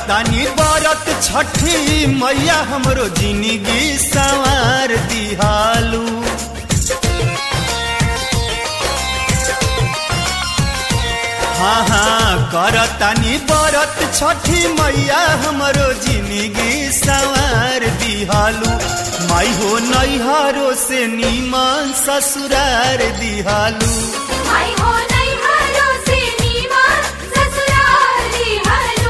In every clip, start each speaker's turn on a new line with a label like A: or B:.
A: करतानी बरत छठी मैया हमरो जिंदगी संवार दिहालू हाँ हाँ करतानी बरत छठी मैया हमरो जिंदगी संवार दिहालू माई हो नैहरो से नीमन ससुरार दिहालू
B: आई हो नहीं हरो से नीमा ससुराली हलो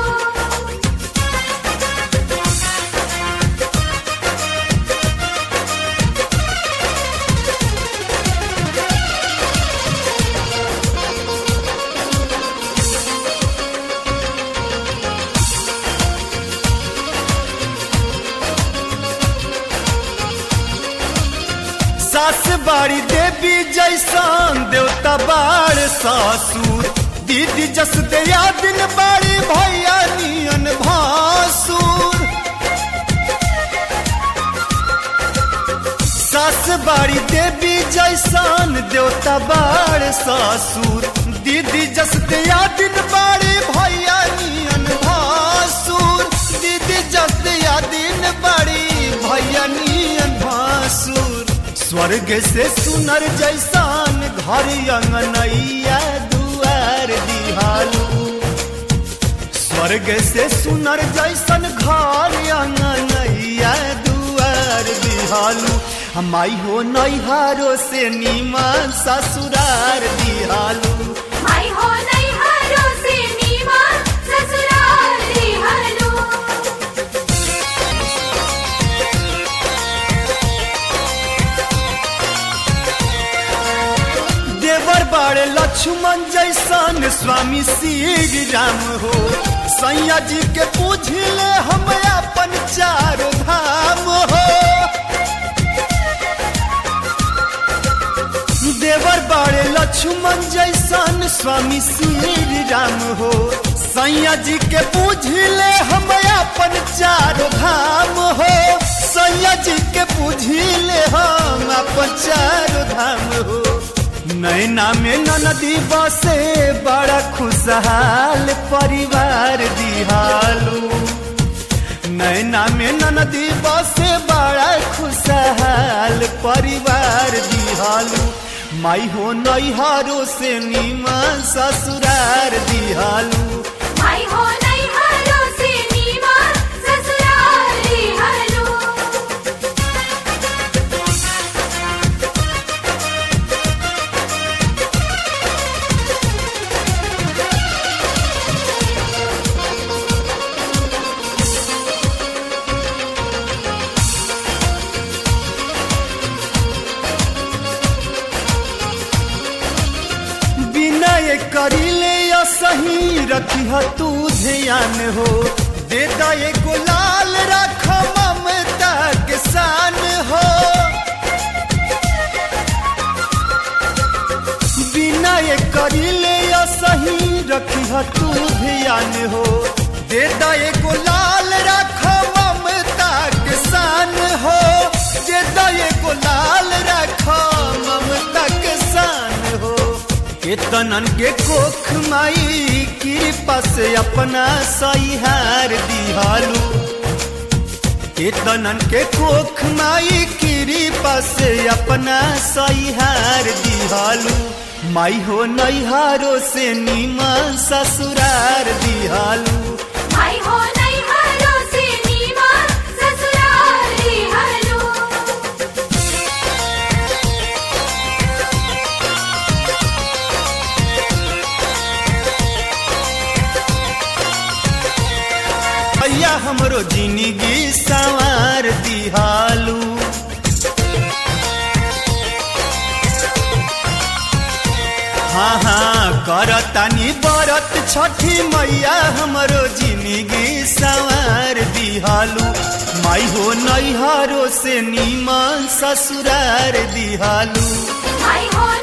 A: सास बाड़ी देवी जैसन देवता बाड़ ससुर दीदी जस दया दिन बाड़ी भैया नियन भासुर सास बाड़ी देवी जैसन देवता बाड़ ससुर दीदी जस दया दिन बाड़ी भैया नियन भासुर दीदी जस दया दिन बाड़ी भैया नियन भासुर स्वर्ग से सुनर जैसान घर अंगनैया दुआर दिहालू स्वर्ग से सुनर जैसन घर अंगनैया दुआर दिहालू हमाई हो नैहारो से नीमन ससुरार दिहालू
B: आई हो नहीं हरो से नीमा ससुराली हलो
A: देवर बाड़े लक्ष्मण जैसन स्वामी श्री राम हो सैया जी के पूछले हम अपन चारो धाम हो देवर बाड़े लक्ष्मण जैसन स्वामी श्री राम हो सैया जी के पूछले हम अपन चारो धाम हो सैया जी के पूछले हम अपन चारो धाम हो नैना में ननदी बसे बड़ा खुशहाल परिवार दिहालू नैना में ननदी बसे बड़ा खुशहाल परिवार दिहालू माई हो नैहारो से नीमन ससुरार दिहालू
B: आई हो नहीं हरो से नीमा ससुराली हलो
A: विनय करिले या सही रखी तू ध्यान हो दे दे गुलाल रख ममता के शान हो विनय करिले या सही रखी तू ध्यान हो दे दे गुलाल रख ममता के शान हो दे दे गुलाल रख ममता के शान हो केतनन के कोख माई कृपा से अपना सहिहार दिहालू केतनन के कोख माई कृपा से अपना सहिहार दिहालू माई हो नैहारो से नीमन ससुरार दिहालू
B: आई हो नहीं हरो से नीमा ससुराली हलो
A: भैया हमरो जिंदगी संवार दिहालू हाँ हाँ करतानी बरत छठी मैया हमरो जिंदगी संवार दिहालू माई हो नैहरो से नीमन ससुरार दिहालू
B: आई हो